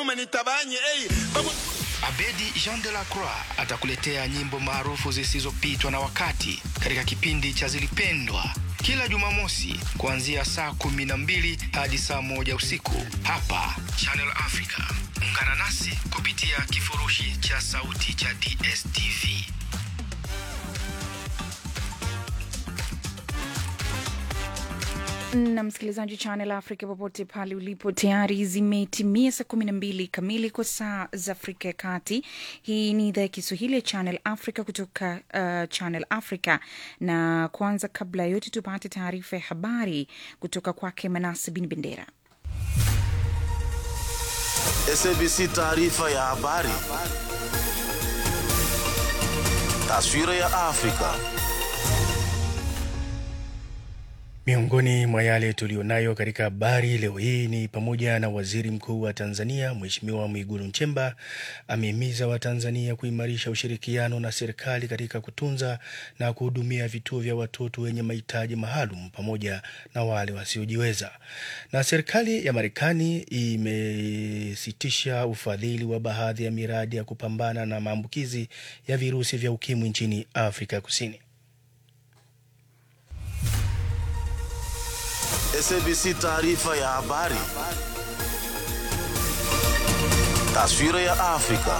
nyuma nitabanye hey, babu... Abedi Jean de la Croix atakuletea nyimbo maarufu zisizopitwa na wakati katika kipindi cha Zilipendwa kila Jumamosi kuanzia saa kumi na mbili hadi saa moja usiku hapa Channel Africa. Ungana nasi kupitia kifurushi cha sauti cha DSTV. na msikilizaji Channel Africa popote pale ulipo, tayari zimetimia saa kumi na mbili kamili kwa saa za Afrika ya Kati. Hii ni idhaa ya Kiswahili ya Channel Africa kutoka uh, Channel Africa, na kwanza, kabla ya yote, tupate taarifa ya habari kutoka kwake Manase Bin Bendera. SABC taarifa ya habari. Taswira ya Afrika. Miongoni mwa yale tuliyonayo katika habari leo hii ni pamoja na waziri mkuu wa Tanzania Mheshimiwa Mwigulu Nchemba amehimiza Watanzania kuimarisha ushirikiano na serikali katika kutunza na kuhudumia vituo vya watoto wenye mahitaji maalum pamoja na wale wasiojiweza. Na serikali ya Marekani imesitisha ufadhili wa baadhi ya miradi ya kupambana na maambukizi ya virusi vya ukimwi nchini Afrika Kusini. SABC taarifa ya habari. Taswira ya Afrika.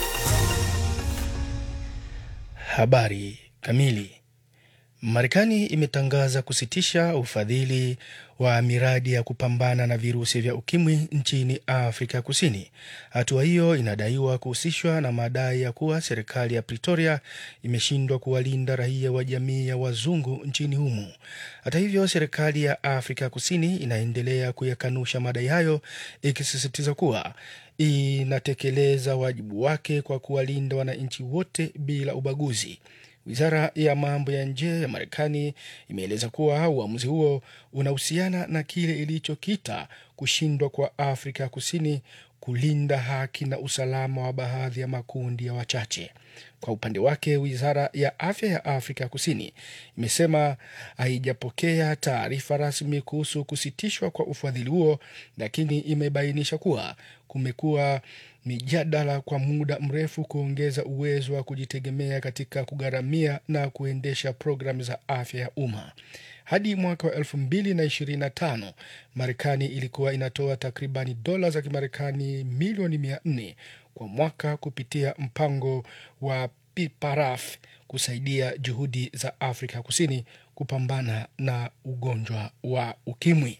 Habari kamili. Marekani imetangaza kusitisha ufadhili wa miradi ya kupambana na virusi vya ukimwi nchini Afrika Kusini. Hatua hiyo inadaiwa kuhusishwa na madai ya kuwa serikali ya Pretoria imeshindwa kuwalinda raia wa jamii ya wazungu nchini humo. Hata hivyo, serikali ya Afrika Kusini inaendelea kuyakanusha madai hayo, ikisisitiza kuwa inatekeleza wajibu wake kwa kuwalinda wananchi wote bila ubaguzi. Wizara ya mambo ya nje ya Marekani imeeleza kuwa uamuzi huo unahusiana na kile ilichokita kushindwa kwa Afrika ya Kusini kulinda haki na usalama wa baadhi ya makundi ya wachache. Kwa upande wake, wizara ya afya ya Afrika ya Kusini imesema haijapokea taarifa rasmi kuhusu kusitishwa kwa ufadhili huo, lakini imebainisha kuwa kumekuwa mijadala kwa muda mrefu kuongeza uwezo wa kujitegemea katika kugharamia na kuendesha programu za afya ya umma. Hadi mwaka wa elfu mbili na ishirini na tano Marekani ilikuwa inatoa takribani dola za Kimarekani milioni mia nne kwa mwaka kupitia mpango wa PIPARAF kusaidia juhudi za Afrika Kusini kupambana na ugonjwa wa ukimwi.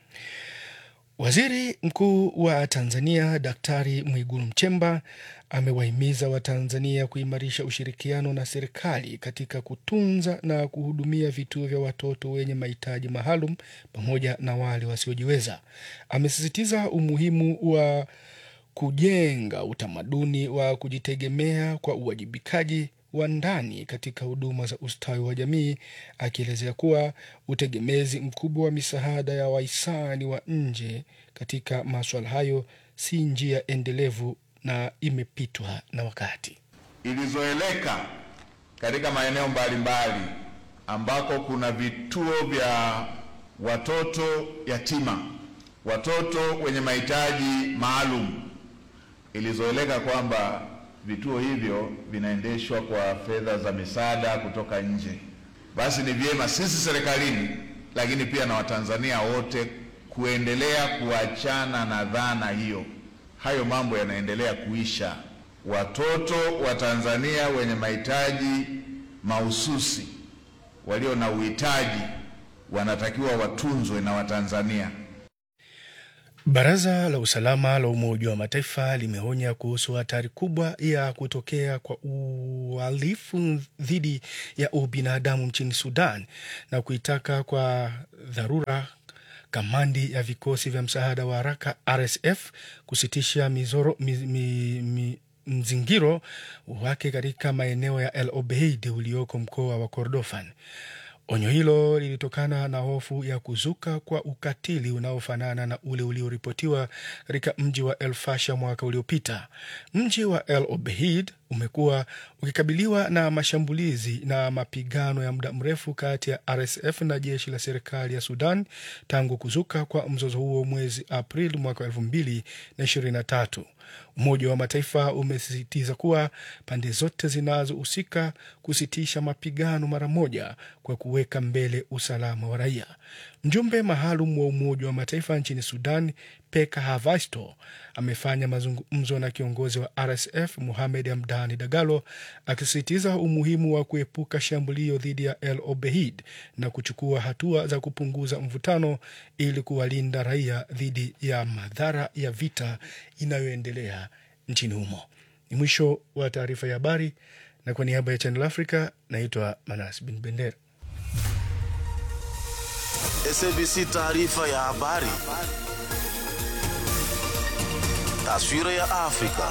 Waziri Mkuu wa Tanzania Daktari Mwigulu Nchemba amewahimiza Watanzania kuimarisha ushirikiano na serikali katika kutunza na kuhudumia vituo vya watoto wenye mahitaji maalum pamoja na wale wasiojiweza. Amesisitiza umuhimu wa kujenga utamaduni wa kujitegemea kwa uwajibikaji wa ndani katika huduma za ustawi wa jamii, akielezea kuwa utegemezi mkubwa wa misaada ya wahisani wa nje katika maswala hayo si njia endelevu na imepitwa na wakati. Ilizoeleka katika maeneo mbalimbali ambako kuna vituo vya watoto yatima, watoto wenye mahitaji maalum, ilizoeleka kwamba vituo hivyo vinaendeshwa kwa fedha za misaada kutoka nje. Basi ni vyema sisi serikalini, lakini pia na Watanzania wote kuendelea kuachana na dhana hiyo. Hayo mambo yanaendelea kuisha. Watoto wa Tanzania wenye mahitaji mahususi, walio na uhitaji, wanatakiwa watunzwe na Watanzania. Baraza la usalama la Umoja wa Mataifa limeonya kuhusu hatari kubwa ya kutokea kwa uhalifu dhidi ya ubinadamu nchini Sudan na kuitaka kwa dharura kamandi ya vikosi vya msaada wa haraka RSF kusitisha mizoro, mi, mi, mi, mzingiro wake katika maeneo ya El Obeid ulioko mkoa wa Kordofan. Onyo hilo lilitokana na hofu ya kuzuka kwa ukatili unaofanana na ule ulioripotiwa katika mji wa El Fasher mwaka uliopita. Mji wa El Obeid umekuwa ukikabiliwa na mashambulizi na mapigano ya muda mrefu kati ya RSF na jeshi la serikali ya Sudan tangu kuzuka kwa mzozo huo mwezi Aprili mwaka elfu mbili na ishirini na tatu. Umoja wa Mataifa umesisitiza kuwa pande zote zinazohusika kusitisha mapigano mara moja kwa kuweka mbele usalama wa raia. Mjumbe maalum wa Umoja wa Mataifa nchini Sudan, Peka Havasto, amefanya mazungumzo na kiongozi wa RSF Muhamed Hamdani Dagalo, akisisitiza umuhimu wa kuepuka shambulio dhidi ya El Obeid na kuchukua hatua za kupunguza mvutano ili kuwalinda raia dhidi ya madhara ya vita inayoendelea nchini humo. Ni mwisho wa taarifa ya habari, na kwa niaba ya Channel Africa naitwa Manas Bin Bendera. SABC taarifa ya habari. Taswira ya Afrika.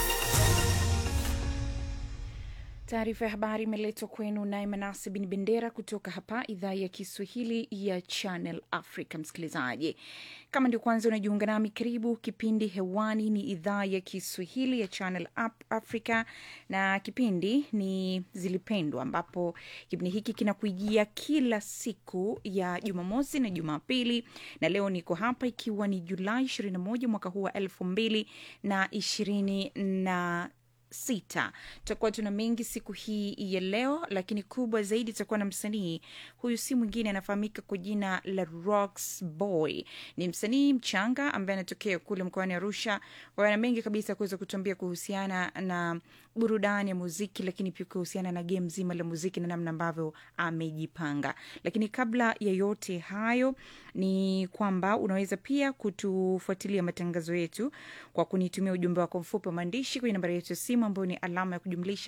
Taarifa ya habari imeletwa kwenu naye Manase Bin Bendera kutoka hapa idhaa ya Kiswahili ya Channel Africa. Msikilizaji, kama ndio kwanza unajiunga nami, karibu. Kipindi hewani ni idhaa ya Kiswahili ya Channel Africa na kipindi ni Zilipendwa, ambapo kipindi hiki kinakujia kila siku ya Jumamosi na Jumapili, na leo niko hapa ikiwa ni Julai 21 mwaka huu wa elfu mbili na ishirini na sita. Tutakuwa tuna mengi siku hii ya leo, lakini kubwa zaidi tutakuwa na msanii huyu, si mwingine anafahamika kwa jina la Rox Boy. Ni msanii mchanga ambaye anatokea kule mkoani Arusha. Wana mengi kabisa kuweza kutuambia kuhusiana na burudani ya muziki, lakini pia kuhusiana na game zima la muziki na namna ambavyo amejipanga. Lakini kabla ya yote hayo, ni kwamba unaweza pia kutufuatilia matangazo yetu kwa kunitumia ujumbe wako mfupi wa maandishi kwenye nambari yetu ya simu ambayo ni alama ya kujumlisha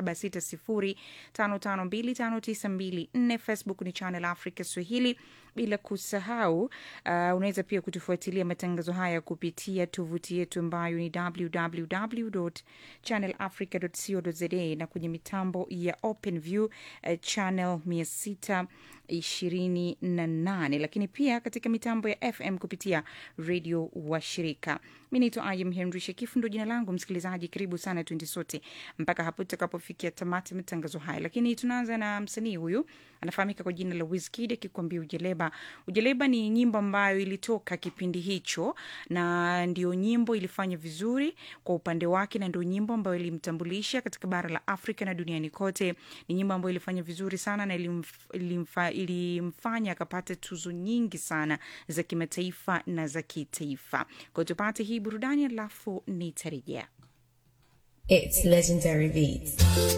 276055259254. Facebook ni Channel Africa Swahili, bila kusahau uh, unaweza pia kutufuatilia matangazo haya kupitia tovuti yetu ambayo ni www.channelafrica.co.za na kwenye mitambo ya OpenView uh, channel 628, lakini pia katika mitambo ya FM kupitia redio wa shirika. Mi naitwa Ayam Henry Shekifu, ndo jina langu. Msikilizaji, karibu sana, tuende sote mpaka hapo tutakapofikia tamati ya matangazo haya, lakini tunaanza na msanii huyu anafahamika kwa jina la Wizkid akikuambia Ujeleba. Ujeleba ni nyimbo ambayo ilitoka kipindi hicho na ndio nyimbo ilifanya vizuri kwa upande wake, na ndio nyimbo ambayo ilimtambulisha katika bara la Afrika na duniani kote. Ni nyimbo ambayo ilifanya vizuri sana na ilimf, ilimfa, ilimfanya akapata tuzo nyingi sana za kimataifa na za kitaifa. Kwa tupate hii burudani, alafu nitarejea. It's legendary beats.